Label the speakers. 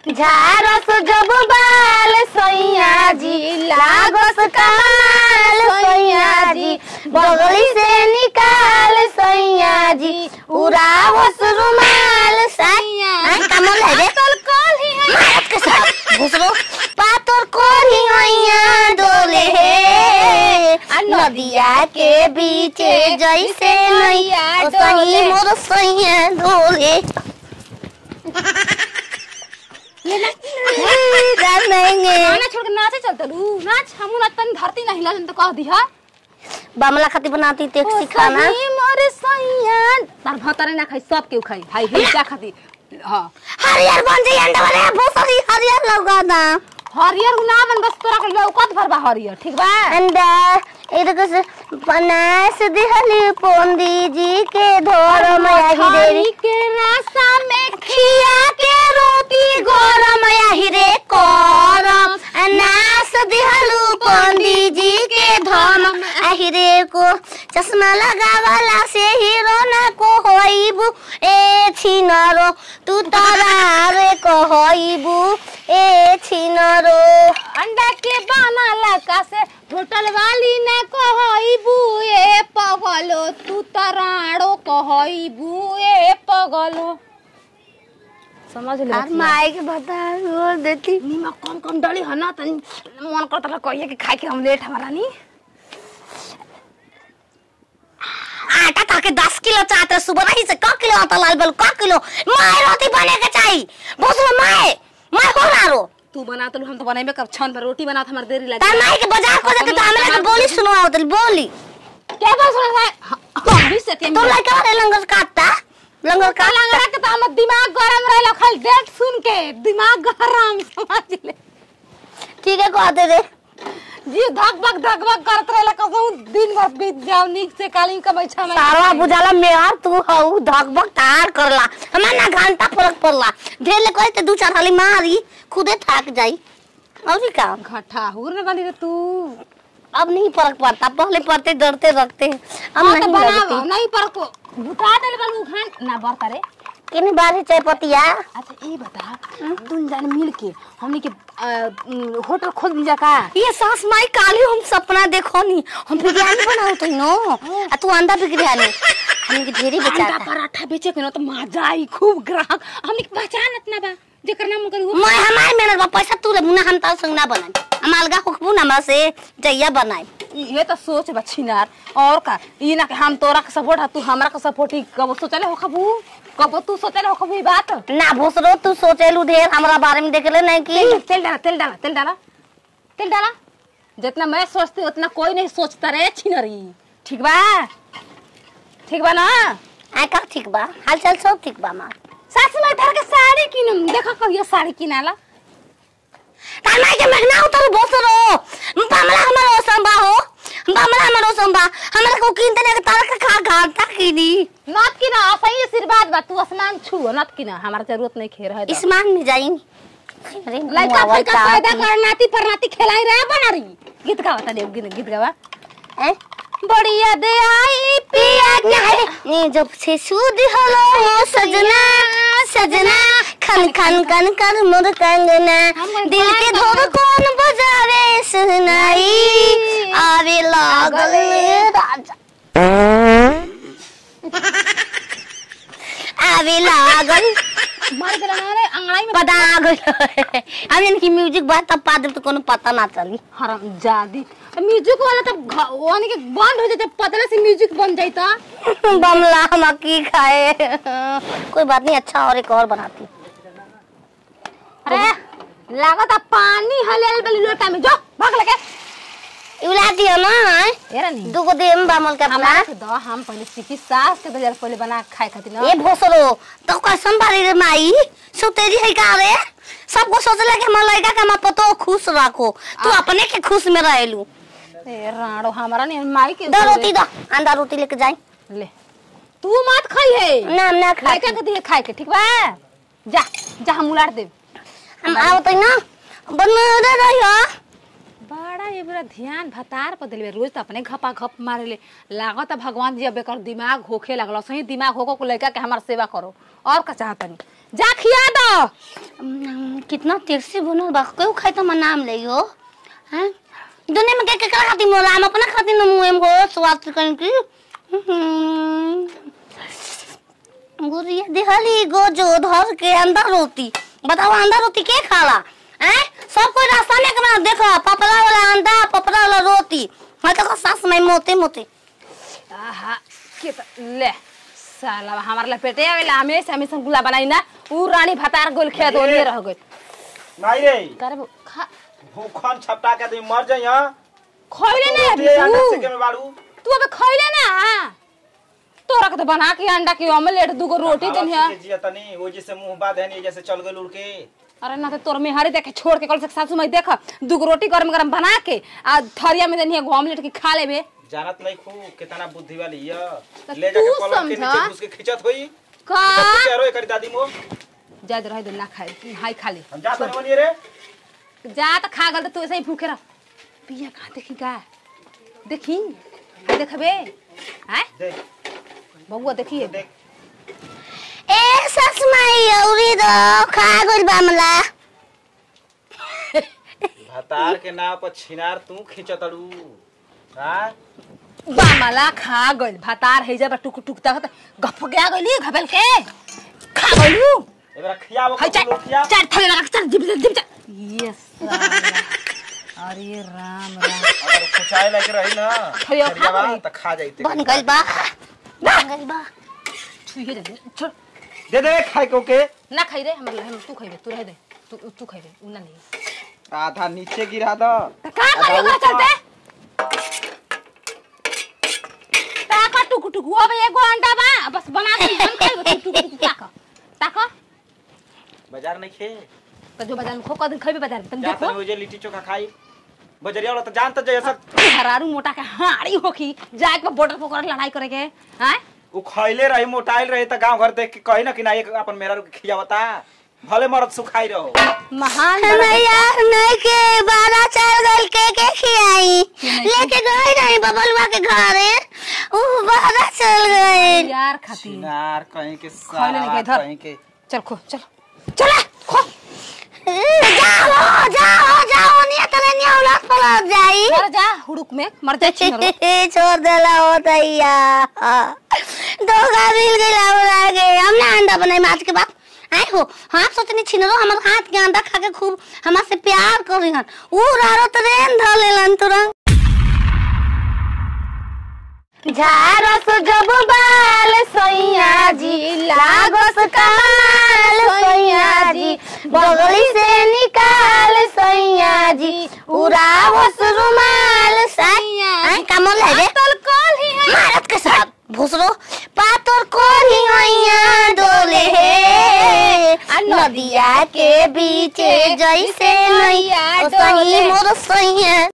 Speaker 1: झारस जब बाल सैया जी लागस कमाल सैया जी बगली से निकाल सैया जी उड़ावस रुमाल सैया कमल है रे
Speaker 2: कल कल ही है
Speaker 1: मारत के साथ घुसरो पातर कोरी हैया डोले हे आ नदिया के बीच जैसे नैया
Speaker 2: डोले।
Speaker 1: सही मोर सैया डोले
Speaker 2: ये ना
Speaker 1: जानेंगे
Speaker 2: गाना छोड़ के नाचे चलते रू नाच हमू ना तन धरती ना हिला जन तो कह दिया
Speaker 1: बमला खाती बनाती टैक्सी खाना
Speaker 2: सही मोर सैया तार भतरे ना खाई सब केहू खाई भाई हिजा खाती हां
Speaker 1: हरियर बन जाई अंडा वाले भोसरी हरियर लगा दा
Speaker 2: हरियर ना बन बस तोरा के लौकत भर बा हरियर ठीक बा
Speaker 1: अंडा इधर से बनास दिहली पोंदी जी के धोर माया ही देवी
Speaker 2: मछली के रास्ता में
Speaker 1: खिया के रोटी गरम आही रे करम अनास दिहलु पंडी जी के धम आही रे को चश्मा लगावाला से हीरो ना को होइबु ए छिनरो तू तरा रे को होइबु ए छिनरो
Speaker 2: अंडा के बाना लका से होटल वाली ने कहइबू ए पगलो तू तराड़ो कहइबू ए पगलो समझ ले
Speaker 1: और माई के बता बोल देती
Speaker 2: नीमक कम कम डली है ना तनी मन करता रहा कहिए कि खाए के हम लेट हमारा नी
Speaker 1: आटा ताके दस किलो चाहते सुबह नहीं से क किलो आटा लाल बल क किलो माय रोटी बने के चाहिए भोसलो माय माय हो रारो
Speaker 2: तू बना तो हम तो बनाइबे कब छन पर रोटी बना हमार देरी लगी
Speaker 1: तार माई के बाजार को जाके तो हमरा के बोली सुनवाओ तल बोली
Speaker 2: क्या बात सुना है हम भी से
Speaker 1: तो लड़का वाले लंगर काटता लंगर
Speaker 2: का
Speaker 1: काट
Speaker 2: लंगड़ा के तो हमर दिमाग गरम रहला खाली डेट सुन के दिमाग गरम समझ ले
Speaker 1: ठीक है कहते रे
Speaker 2: जी धक भक धक भक करत रहला कसम दिन भर बीत जाओ नीक से काली कमाई छा में
Speaker 1: सारा बुझाला मेहर तू हऊ धक भक तार करला हमार ना घंटा फरक पड़ला ढेर ले कहते दू चार हाली मारी खुदे थक जाई और का
Speaker 2: घटा हुर न बनी रे तू
Speaker 1: अब नहीं फर्क पड़ता पहले पड़ते डरते रखते अब
Speaker 2: हाँ तो
Speaker 1: नहीं
Speaker 2: बना
Speaker 1: डरती
Speaker 2: नहीं पर को बुता दे कल उखान ना बरता रे
Speaker 1: किन बारी चाय पतिया
Speaker 2: अच्छा ये बता तुम जान मिल के हमनी के अ, उम, होटल खोल दिया का
Speaker 1: ये सास माई काली हम सपना देखो नी हम बिरयानी बनाओ तो नो आ तू अंडा बिरयानी हम के ढेरी
Speaker 2: अंडा
Speaker 1: बेचाता
Speaker 2: पराठा बेचे के न तो मजा आई खूब ग्राहक हमनी के पहचान इतना बा जेकर नाम कर
Speaker 1: मैं हमार मेहनत बा पैसा तू ले मुना हम तार संग ना बनाई हम अलगा होखबू ना हमरा से जइया बनाई
Speaker 2: ये तो सोच बा छिनार और का ई ना कि हम तोरा के सपोर्ट है तू हमरा के सपोर्ट ही कब सोचले हो खबू कब तू सोचले हो खबू ई बात
Speaker 1: ना भोसरो तू सोचेलू ढेर हमरा बारे में देखले नहीं
Speaker 2: तेल
Speaker 1: की
Speaker 2: तेल डाला तेल डाला तेल डाला तेल डाला जितना मैं सोचती हूँ, उतना कोई नहीं सोचता रे छिनरी ठीक बा ठीक बा ना
Speaker 1: आ का ठीक बा हाल चाल सब ठीक बा मार
Speaker 2: सास में धर के साड़ी किनम देखा कहियो साड़ी किनाला
Speaker 1: तार माई के महना उतर भोसरो बामला हमर ओसंबा हो बामला हमर ओसंबा हमरा को किनते ने तार का खा घाटा कीनी
Speaker 2: नत किना असही आशीर्वाद बा तू आसमान छू नत किना हमारा जरूरत नहीं खे रहे
Speaker 1: इस्मान में जाई अरे
Speaker 2: लड़का
Speaker 1: मुआवल
Speaker 2: फड़का पैदा
Speaker 1: ताती।
Speaker 2: कर नाती पर नाती खिलाई रहे बना रही गीत गावा तने गीत गीत गावा
Speaker 1: हैं?
Speaker 2: बढ़िया दे आई
Speaker 1: पिया नहीं नहीं जब से सूद हलो सजना सजना खन खन कन कर मोर कंगना दिल के धोर कौन बजावे सुनाई आवे लागल राजा आवे लागल
Speaker 2: मर गेला ना रे अंगड़ाई में
Speaker 1: पता गल हम इनकी म्यूजिक बात तब पा तो कोनो पता ना चली
Speaker 2: हराम जादी म्यूजिक वाला तब घ- वानी के बंद हो जाते पतले से म्यूजिक बन जाता
Speaker 1: बमला हम की खाए कोई बात नहीं अच्छा और एक और बनाती
Speaker 2: अरे लागत पानी हलेल बली लोटा में जो भाग लगे
Speaker 1: इवला दियो ना
Speaker 2: एरा नहीं
Speaker 1: दुगो देम बामल का
Speaker 2: हमारा
Speaker 1: अपना
Speaker 2: के दो हम पहले सीखी सास के दजर पहले बना के खाए खातिर ना
Speaker 1: ए भोसरो तो कैसन बारी रे माई सुतेरी है का रे सबको सोचला कि हमार लड़का के हम पतो खुश रखो तू अपने के खुश में रहेलू
Speaker 2: ए राणो हमारा नहीं माई के
Speaker 1: दो रोटी दो अंडा रोटी लेके जाई
Speaker 2: ले तू मत खाई है
Speaker 1: ना ना खा
Speaker 2: लड़का के दिए खाए के ठीक बा जा जा हम उलाट दे
Speaker 1: हम आओ तो ना बन रे रहियो
Speaker 2: बड़ा ये बड़ा ध्यान भतार पर दिलबे रोज तो अपने घपा घप मारे ले लागत है भगवान जी अब एकर दिमाग होखे लगल सही दिमाग होको को लड़का के हमार सेवा करो और का चाहतनी जा खिया दो
Speaker 1: हम्म, कितना तिरसी बनल बा केहू खाई तो हमर नाम ले हो हैं दुनिया में के के खाती मोला हम अपना खाती न मुंह में हो स्वाद कन की गुरिया दिहली गो जो धर के अंदर रोटी बताओ अंदर रोटी के खाला हैं सब कोई रास्ता में कमा देखो पपड़ा वाला अंडा पपड़ा वाला रोटी मैं तो सास में मोते मोते
Speaker 2: आहा के त ले साला हमार लपेटे आवेला हमेशा हमेशा गुला बनाई ना ऊ रानी भतार गोल खेत ओलिए रह गई
Speaker 3: नहीं रे
Speaker 2: करे वो खा
Speaker 3: भूखन छपटा के तुम मर जाइ हां
Speaker 2: खइले ना
Speaker 3: रोटी अंडा
Speaker 2: तू
Speaker 3: सेके में बाड़ू
Speaker 2: तू अबे खइले ना तोरा के तो बना के अंडा की ऑमलेट दूगो रोटी देन है
Speaker 3: जिया तनी वो जैसे मुंह बात है नहीं जैसे चल गए उड़ के
Speaker 2: अरे ना तो तोर में हरे देखे छोड़ के कल से सासू माई देख दूगो रोटी गरम गरम बना के आ थरिया में देनी है ऑमलेट की खा लेबे
Speaker 3: जानत नहीं खू कितना बुद्धि वाली है
Speaker 2: तो
Speaker 3: ले जाके
Speaker 2: तू
Speaker 3: पलंग के
Speaker 2: समझा।
Speaker 3: नीचे घुस के खिंचत होई
Speaker 2: का
Speaker 3: तो कह रो करी दादी मो
Speaker 2: जाद रह दे ना खाए हाय खा ले
Speaker 3: हम जात नहीं बनी रे
Speaker 2: जा तो खा गल तो तू ऐसे ही भूखे रह पिया कहाँ देखी का देखी हाय देखबे हाय
Speaker 3: देख
Speaker 2: बबुआ देखिए
Speaker 3: देख
Speaker 1: ए सस माई औरी दो खा गइल बामला
Speaker 3: भतार के नाव पर छिनार तू खिंचतड़ू हां
Speaker 2: बामला खा गइल भातार है जब टुक टुक तक गप गया गइली घबल के खा गइलू
Speaker 3: एबरा खियावो
Speaker 2: हाय
Speaker 3: कबूलो
Speaker 2: चार
Speaker 3: खिया
Speaker 2: चार थले लगा के चार जिप जिप जिप यस अरे राम राम
Speaker 3: अगर खुचाए लग रही ना
Speaker 2: खइयो, खा
Speaker 3: खरियावा
Speaker 2: गई।
Speaker 3: त खा जाइते
Speaker 1: बन गइल बा बन गइल बा
Speaker 2: छुइए जा छोड़
Speaker 3: दे दे खाए को के
Speaker 2: ना खाई रे हम हम तू खाइबे तू रह दे तू तू खाइबे उ ना नहीं
Speaker 3: आधा नीचे गिरा दो
Speaker 2: त का करियो का चलते ताका टुक टुक अब एगो अंडा बा बस बना के हम खाइबे टुक टुक ताका ताका
Speaker 3: बाजार नहीं खे
Speaker 2: तो जो बाजार में खो दिन खाइबे बाजार में तुम
Speaker 3: जा
Speaker 2: देखो
Speaker 3: तनी ओजे लिट्टी चोखा खाई बजरिया वाला त जानत जय सब
Speaker 2: हरारू मोटा के हाड़ी होखी जाए के बॉर्डर पकड़ लड़ाई करे के हैं
Speaker 3: उ खइले रही मोटाइल रही त गांव घर देख के कही ना कि ना एक अपन मेरा के खियावता भले मरद सुखाई रहो
Speaker 2: महान
Speaker 1: नैया नहीं के बारा चल गइल के के खियाई लेके गई नहीं बबलुआ के घरे ऊ बारा चल गए
Speaker 2: यार खाती
Speaker 3: चिनार कहीं के
Speaker 2: खइले नहीं
Speaker 3: सारा
Speaker 2: के इधर।
Speaker 3: कहीं के
Speaker 2: चल खो चल चला खो
Speaker 1: जाओ जाओ जाओ नहीं तले नहीं औलाद पलट जाई
Speaker 2: मर जा हुड़ुक में मर जा छिनरो
Speaker 1: छोड़ देला हो दैया दोगा मिल गई लावरा गए हमने अंडा बनाई माछ के बाद आए हो हाँ सोचनी छिनरो हमर हाथ के अंडा खा के खूब हमरा से प्यार करी हन ऊ रारो ट्रेन ध लेलन तुरंत झारस जब बाल सैया जी लागस कमाल सैया जी बगली से निकाल सैया जी उड़ावस रुमाल सैया आई कमल है रे
Speaker 2: तल कल ही है
Speaker 1: भारत के साथ भूसरो पातर कोनी हैया डोले हे नदिया के बीच जैसे नैया
Speaker 2: डोले।
Speaker 1: मोर सैया